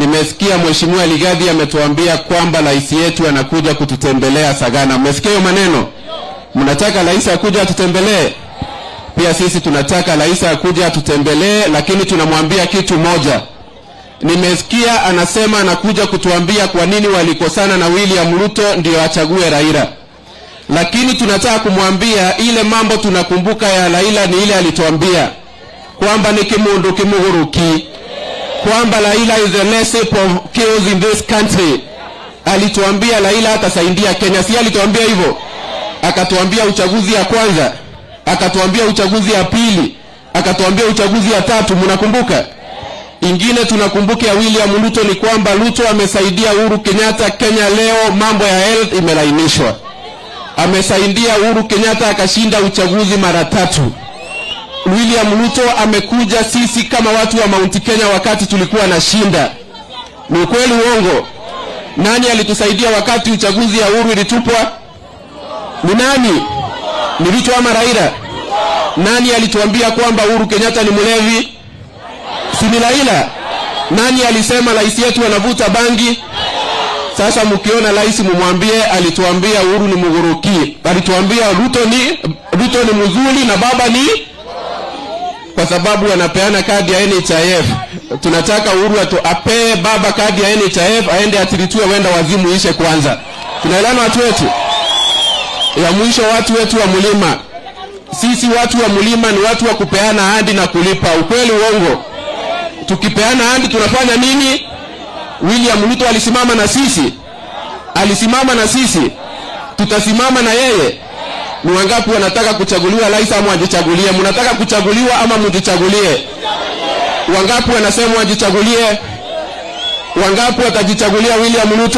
Nimesikia Mheshimiwa Ligadhi ametuambia kwamba rais yetu anakuja kututembelea Sagana. Mmesikia hiyo maneno? Mnataka rais akuja atutembelee? Pia sisi tunataka rais akuja atutembelee, lakini tunamwambia kitu moja. Nimesikia anasema anakuja kutuambia kwa nini walikosana na William Ruto ndio achague Raila, lakini tunataka kumwambia ile mambo tunakumbuka ya Raila ni ile alituambia kwamba ni kimundu kimuguruki kwamba Raila is the recipe of chaos in this country. Alituambia Raila atasaidia Kenya, si alituambia hivyo? Akatuambia uchaguzi ya kwanza, akatuambia uchaguzi ya pili, akatuambia uchaguzi ya tatu. Mnakumbuka? Ingine tunakumbuka ya William Ruto ni kwamba Ruto amesaidia Uhuru Kenyatta. Kenya leo mambo ya health imelainishwa. Amesaidia Uhuru Kenyatta akashinda uchaguzi mara tatu. William Ruto amekuja sisi kama watu wa Mount Kenya wakati tulikuwa na shinda. Ni ukweli uongo? Nani alitusaidia wakati uchaguzi ya Uhuru ilitupwa? Ni nani? Ni Ruto ama Raila? Nani alituambia kwamba Uhuru Kenyatta ni mlevi? Si ni Raila? Nani alisema rais yetu anavuta bangi? Sasa mkiona rais mumwambie alituambia Uhuru ni mguruki. Alituambia Ruto ni Ruto ni mzuri na baba ni kwa sababu anapeana kadi ya NHIF. Tunataka Uhuru atu apee baba kadi ya NHIF aende atiritiwe wenda wazimu ishe kwanza. Tunaelewana watu wetu? Ya mwisho watu wetu wa mlima. Sisi watu wa mlima ni watu wa kupeana ahadi na kulipa. Ukweli uongo? Tukipeana ahadi tunafanya nini? William Ruto alisimama na sisi, alisimama na sisi, tutasimama na yeye. Ni wangapi wanataka kuchaguliwa rais ama wajichagulie? Mnataka kuchaguliwa ama mjichagulie? Wangapi wanasema wajichagulie? Wangapi watajichagulia William Ruto?